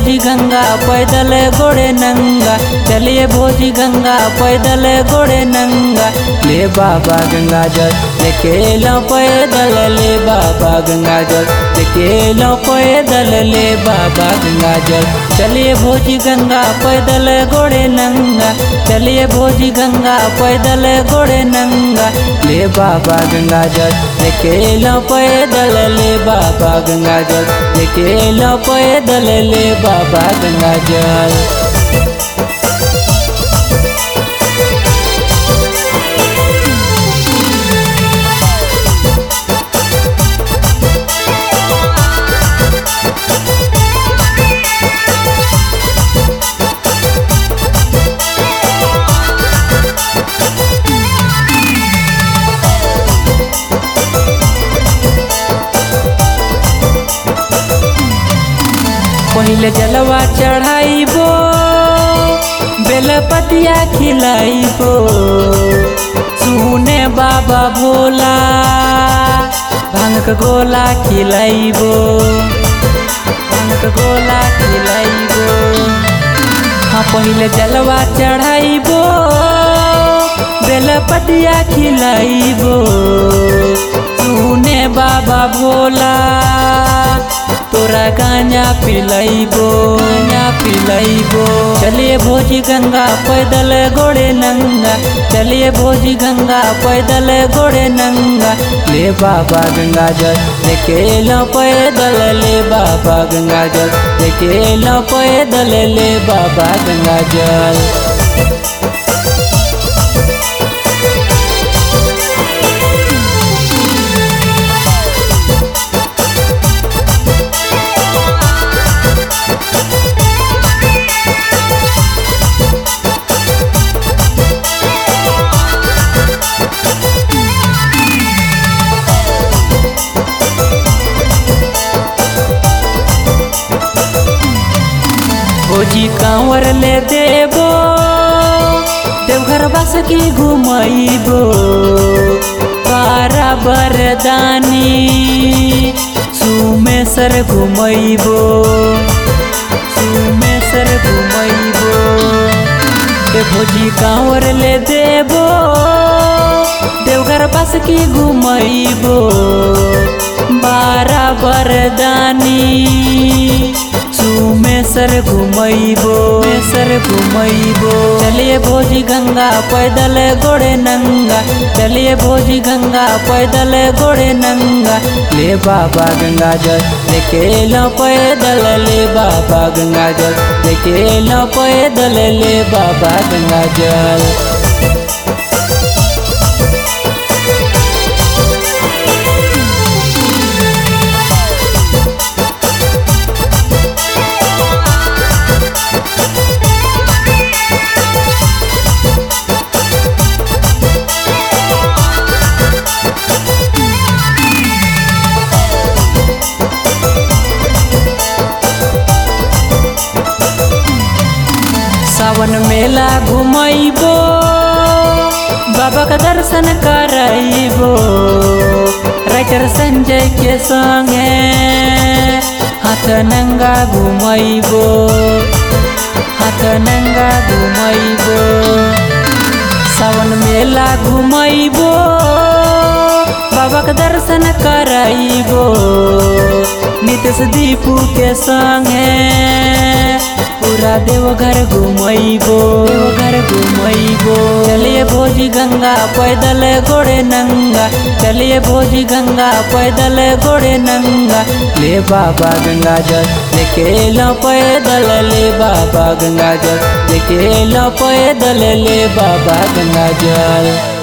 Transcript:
भोजी गंगा पैदल गोड़े नंगा चलिए भोजी गंगा पैदल गोड़े नंगा ले बाबा गंगा जल लेके लो पैदल ले बाबा गंगा जल लेके लो पैदल ले बाबा गंगा जल चलिए भोजी गंगा पैदल गोड़े नंगा चलिए भोजी गंगा पैदल गोड़े नंगा ले बाबा गंगा जल लेके लो पैदल ले बाबा गंगा जल लेके लो पैदल ले बाबा गंगा जल पहले जलवा चढ़ाइबो बेलपतिया खिलाइबो सुने बाबा भोला भांग गोला खिलाइबो भांग गोला खिलाइबो हाँ पहले जलवा चढ़ाइबो बेलपतिया खिलाइबो सुने बाबा भोला तोरा गांजा पिलाइबो गांजा पिलाइबो चलिए भोजी गंगा पैदल गोड़े नंगा चलिए भोजी गंगा पैदल गोड़े नंगा ले बाबा गंगा जल लेके लो पैदल ले बाबा गंगा जल लेके लो पैदल ले बाबा गंगा जल भोजी कांवर ले देबो देवघर बस की घुमैबो पारा बरदानी सुमेसर घुमैबो सुमेसर घुमैबो ए भोजी कांवर ले देबो देवघर बस की घुमैबो बारा बरदानी सुमेसर घुमैबो मेसर घुमैबो चलिए भोजी गंगा पैदल गोड़े नंगा चलिए भोजी गंगा पैदल गोड़े नंगा ले बाबा गंगा जल लेके लो पैदल ले बाबा गंगा जल लेके लो पैदल ले बाबा गंगा जल सावन मेला घुमैबो बाबा का दर्शन करैबो राइटर संजय के संगे हाथ नंगा घुमैबो हाथ नंगा घुमैबो सावन मेला घुमैबो बाबा का दर्शन करैबो नितेश दीपू के संगे पूरा देवघर घुमैबो देवघर घुमैबो चलिए भोजी गंगा पैदल गोड़े नंगा चलिए भोजी गंगा पैदल गोड़े नंगा ले बाबा गंगा जल लेके लो पैदल ले बाबा गंगा जल लेके लो पैदल ले बाबा गंगा जल